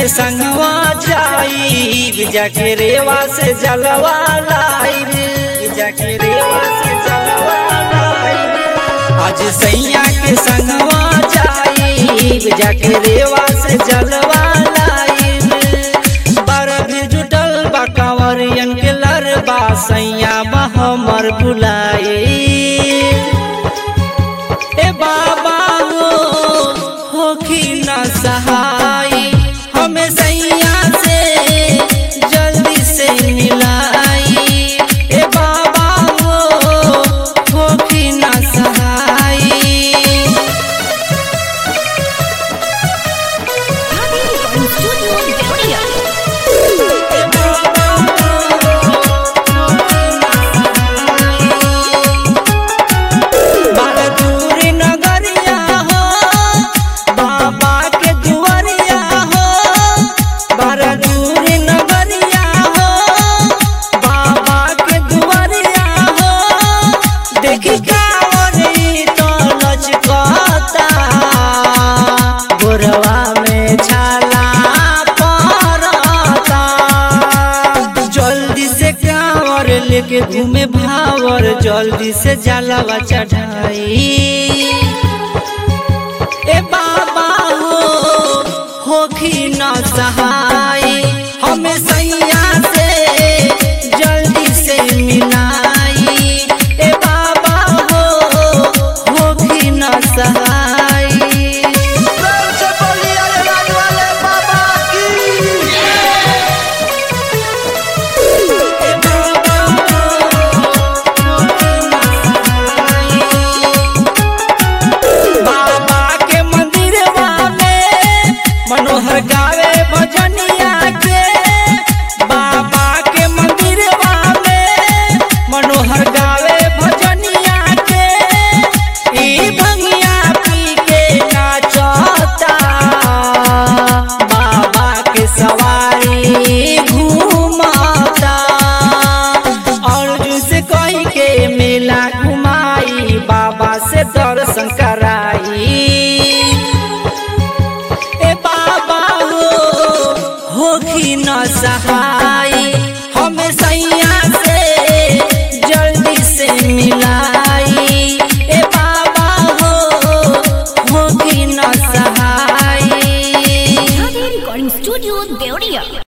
के संगवा जाई जाके रेवा से जलवा लाई जाके रेवा से जलवा लाई आज सैया के संगवा जाई जाके रेवा से जलवा लाई बरद जुटल बा कंवरियन के लरबा सैया बा हमर बुलाई ए बाबा हो होखी न सहाय हमें सैया से जल्दी से मिलाई ए बाबा हो होखी न सहाय Recording Studio Deoria. बारदूरी नगरिया हो बाबा के दुआरिया हो बारदूरी नगरिया हो बाबा के दुआरिया हो देखी कावरी तो लचकता गोरवा में छाला पड़ता जल्दी से कांवर लेके घूमे भावर जल्दी से जलवा चढ़ाई ए बाबा हो होखी न सहाय हमें सैया से जल्दी से मिलाई ए बाबा हो होखी न सहाय बाबा के मंदिरवा में मनोहर गावे भजनिया के बाबा के मंदिरवा में मनोहर गावे भजनिया के ई भंगिया पी के नाचता बाबा के सवारी घूमता अर्जुन से कही के मेला घुमाई बाबा से दर्शन कराई ए बाबा हो होखी न सहाय हमें सैया से जल्दी से मिलाई ए बाबा हो होखी न सहाय Recording Studio Deoria.